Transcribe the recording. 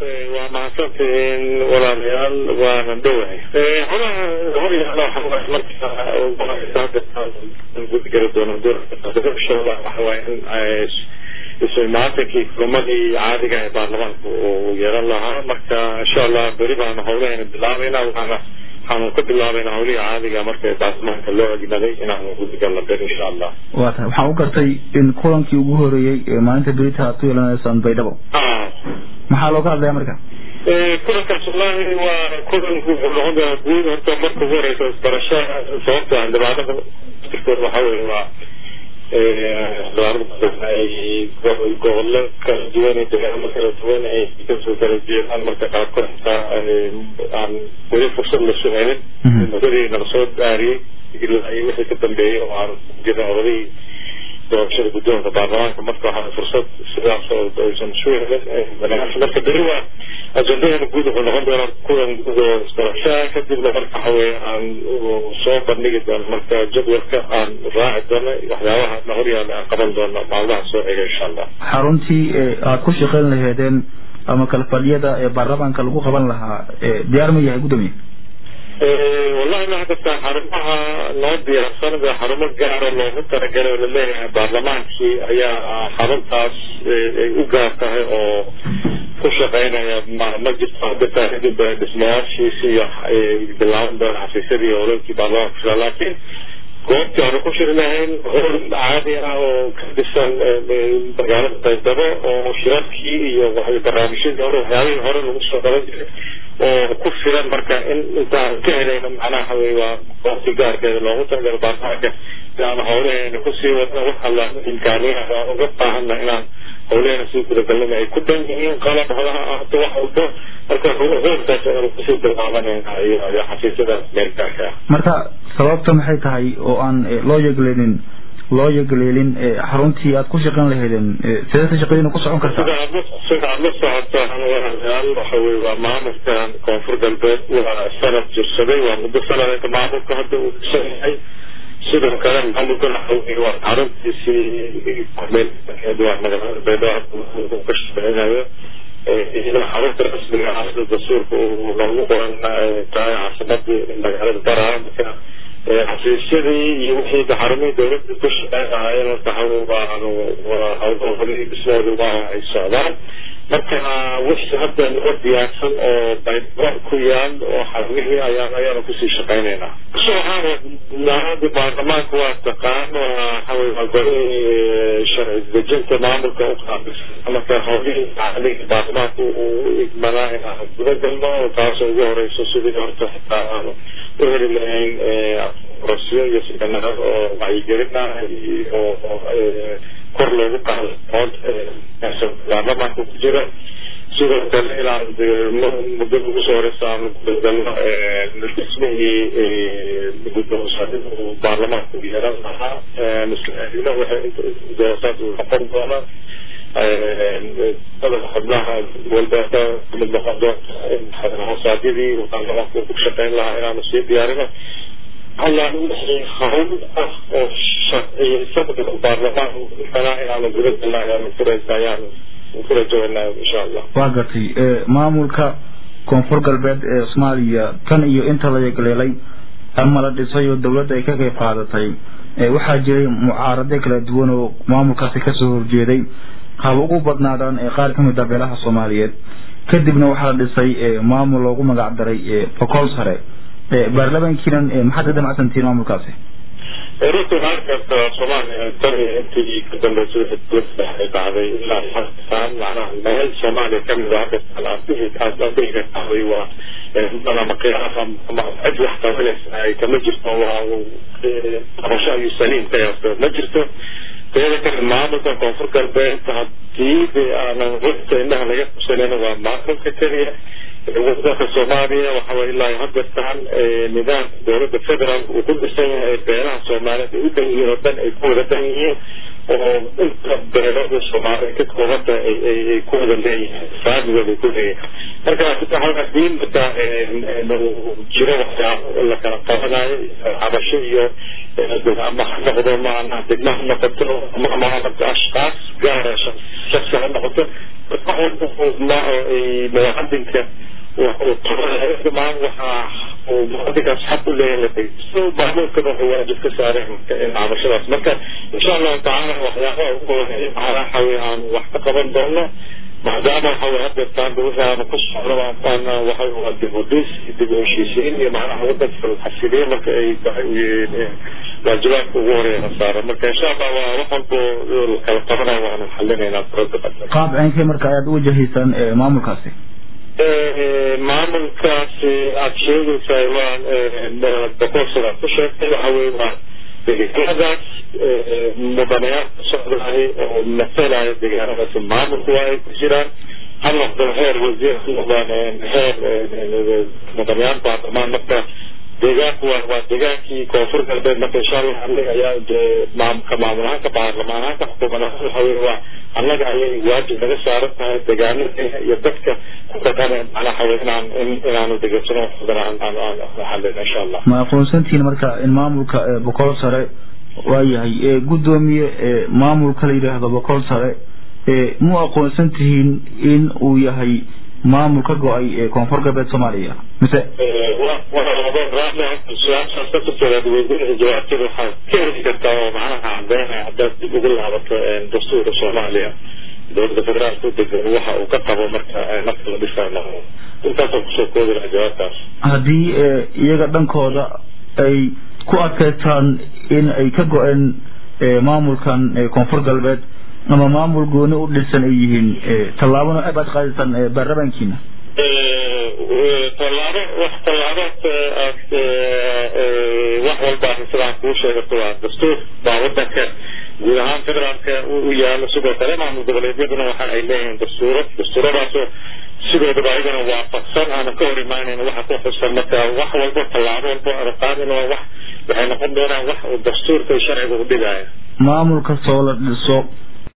waa mahadsantihiin walaalayaal waana dhowahay xogaha horyaala markagudgeli doono insha allah waxa waaye in ismaatankii kulmadii caadiga ee baarlamaanka uu yeelan lahaa marka insha allah beri baanu hawlahayna bilaabayna waxaana waxaanu ka bilaabayna hawlihii caadiga marka baarlamaanka loo egnaday inaanu gudgalna beri insha allah waa tahay waxaan u gartay in kulankii ugu horeeyey ee maalinta berita aad ku yeelanaysaan baydhabo maxaa looga hadlaya marka kulankaas wallahi waa kulan wuxuu noqon doonaa guud horta marka ugu horeysa isbarasho sababta xildhibaanada tirkood waxa weye waa xildhibaanada ay gobollo kala duwan iyo deegaamo kala duwan ay kasoo kala jeedaan marka qaarkood xitaa aan weli fursad la suganin muddadii nala soo daariyey ilaa iyo wixii ka dambeeyey oo aan jirin oradihii doorashada guddoonka baarlamaanka marka waxaa fursad sidaas oo aysan isu helin marka beri waa ajendaheena guud wuxuu noqon doonaa kulan guud oo isbarashaa kadibna marka waxa weye aan soo bandhigi doono marka jadwalka aan raaci doono waxyaabaha na horyaala aan qaban doono maalmaha soo ega insha allah xaruntii aad ku shaqeyn laheedeen ama kalfadhiyada ee baarlamaanka lagu qaban lahaa diyaar ma yahay guddoomiye wallahi ma hadda xarumaha noo diyaarsan xarumo gaara loogu talagalay oo laleeyahay baarlamaankii ayaa xaruntaas ay u gaar tahay oo ku shaqeynaya ma ma jirto hadda kadib dhismayaashiisi iyo bilaaban doona xafiisyadii howloonkii baarlamaanka laakiin goobtii aanu ku shiri lahayn howl caadi ah oo ka dhisan magaalada baydhabo oo shirarkii iyo barnaamijyadii hore waxyaabihii hore lagu soo qaban jiray oo ku filan marka in intaan ka helayno macnaha wey waa goobtii gaarkeeda loogu talagalo baarlamaanka inaan howlaheena kusii wadno wax alla imkaaniyaha aan uga baahana inaan howlaheena sii gudagalnana ay ku dhan yihiin qalab holaha ahto wax walbo marka hoolkaas aanu kusii bilaabanayna iyo iyo xafiisyada meelgaarka ah marka sababta maxay tahay oo aan loo yegleelin loo yegleelin xaruntii aad ku shaqeyn lahaydeen sidee shaqadiina ku socon kartaa sida aad sida aad la socotaan walaalayaal waxa weye waa maamulkan koonfur galbeed waa sanad jirsaday waa muddo sanadka maamulka hadda uu dhisan yahay sidoo kale maamulkan waxa weye waa xaruntiisii kumeelkeed waa magaalada baydhabo hadda ka shaqeynayo xarunta rasmiga ah dastuurka uu loogu qoran tahay caasimadii magaalada baraa marka xafiisyadii iyo wixii xarumihii dawladda ku shaqeynaayeen horta hawlahooda dhismooda waa ay socdaan marka wixii hadda noo diyaarsan oo baydhabo ku yaal oo xarumihii ayaan ayaanu kusii shaqeynaynaa waxaana baarlamaanka waa taqaan waxawey waa golihii sharci dejinta maamulka u qaabilsan marka howlihii caadiga baarlamaanka uu igmanaa inaan guda galno taasoo ugu horeyso sidii horta xitaa aanu u heli lahayn rasyo iyo siganaro oo wacyigelina oo kor loogu qaado aqoonta baarlamaanka ku jira sidoo kale inaan muddo ugu soo horeysa aanu gudagalno dhismihii guddoonsanida uu baarlamaanku yeelan lahaa isla waxay doosaad uu noqon doona dadka xubnaha walbeeta mid noqon doonta hoosaadyadii baarlamaanku ku shaqeyn lahaa inaanu sii diyaarino hallaan wixii hawl ah oo sharciyeysan baarlamaan kanaa inaanu guda galna ayaanu furaysa ayaanu kurajawanaa insha allah waa gartay maamulka koonfur galbeed ee soomaaliya tan iyo inta la yegleelay ama la dhisay oo dawladda ay ka qayb qaadatay waxaa jiray mucaarado kala duwan oo maamulkaasi kasoo horjeeday haba ugu badnaadaan qaar kamid a beelaha soomaaliyeed kadibna waxaa la dhisay maamul loogu magac daray boqol sare baarlamankiinan maxaad ka damacsantihiin maamulkaasi runtii waxaa karta soomaaliya tan iyo intii ka dambeysay wixii ay dhacday ilaa xasan macnaha meel soomaaliya kamid ah hadda aabihii kaas aabihii ka dhacday waa ama qiyaas ama cid wax qabanaysa ay kama jirto waa qabasho ayuu saliim ka yaasta ma jirto teeda kale maamulka koonfur galbeed haddii de aanan runta indhaha laga qabsanin waa maamulka keliya wadanka soomaaliya waxa way ilaa hadeertaan nidaamka dowladda federaalk uu ku dhisan yahay beelaha soomaaliyeed ay u dhan yihiin oo dhan ay ku wada dhan yihiin oo inta beelada soomaaliya ka koobanta ay ku wada leeyihiin faamigooda ay ku leeyihiin marka hadii marka jiro waxyaabo la kala qabanayo cabasho iyo ama ha noqdo maana degma ha noqoto ama ashkaas gaara shaksi ha noqoto muwaadinka maan waxaa uu muwaadinkaas xaq u leeyahay so maamuulkana wuxuu waajib ka saareen in cabashadaas marka insha allahu tacaala waxyaabaha ugu horeeya waxaa xawi aan wax ka qaban doono maadaama waxa weye hadeertaan wixii aanu ku socdo waana waxa waa dib u dhis dib u heshiisiin iyo macnaha wadanka la xasiliye marka ay tahay waajibaadka ugu horeeya saaran marka insha allah waa wax walbo kala qabanayo waanu xalinaynaa furada qaab ceynkee marka ayaad u wajahaysaan maamulkaasi maamulkaasi aada sheegaysaa waa boqolsada ku sheegtay waxa weye waa deegaanadaas mudanayaasha socdahay oo masalaya deegaanadaas maamulku waa ay ku jiraan ha noqdo heer wasiir ha noqdaan heer mudanayaal baarlamaan marka deegaanku waa waa deegaankii koonfur galbeed marka insha allah annaga ayaa maamka maamul ahaanka baarlamaan ahaanka xukuumad ahaan waxa weye waa annaga ayay waajib naga saaran tahay deegaanadeena iyo dadka ku dhaqan macnaha waye inaan inaanu degeysano waxbadan aan aan aan xalin insha allah ma aqoonsantihiin marka in maamulka boqol sare waa yahay guddoomiye maamulka la yidhaahdo boqol sare mu aqoonsan tihiin in uu yahay maamul ka go-ay koonfur galbeed soomaaliya mise jawaabteeda waxaa ka heli kartaa oo macnaha cadeynaya haddaad dib ugu laabato dastuurka soomaaliya dowladda federaalka u degan waxa uu ka qabo marka marka la dhisayo intaasoo kusoo koobi laha jawaabtaas haddii iyaga dhankooda ay ku adkaystaan in ay ka go-een maamulkan koonfur galbeed ama maamul gooni u dhisan ay yihiin tallaabo noocee baad qaadaysaan baarlamaankiina tallaabo wax tallaabood wax walba sidaan kuu sheegato waa dastuur baa wadanka guud ahaan federaalka u yaalo sidoo kale maamul goboleedyaduna waxa ay leeyihiin dastuuro dastuuradaasoo sidoodaba ayagana waafaqsan aanan ka hor imaanayn waxa ku xusan marka wax walba tallaabo walba aan qaadin waa wax waxay noqon doonaan wax uu dastuurka sharciga u dhigaya maamul kastoo la dhiso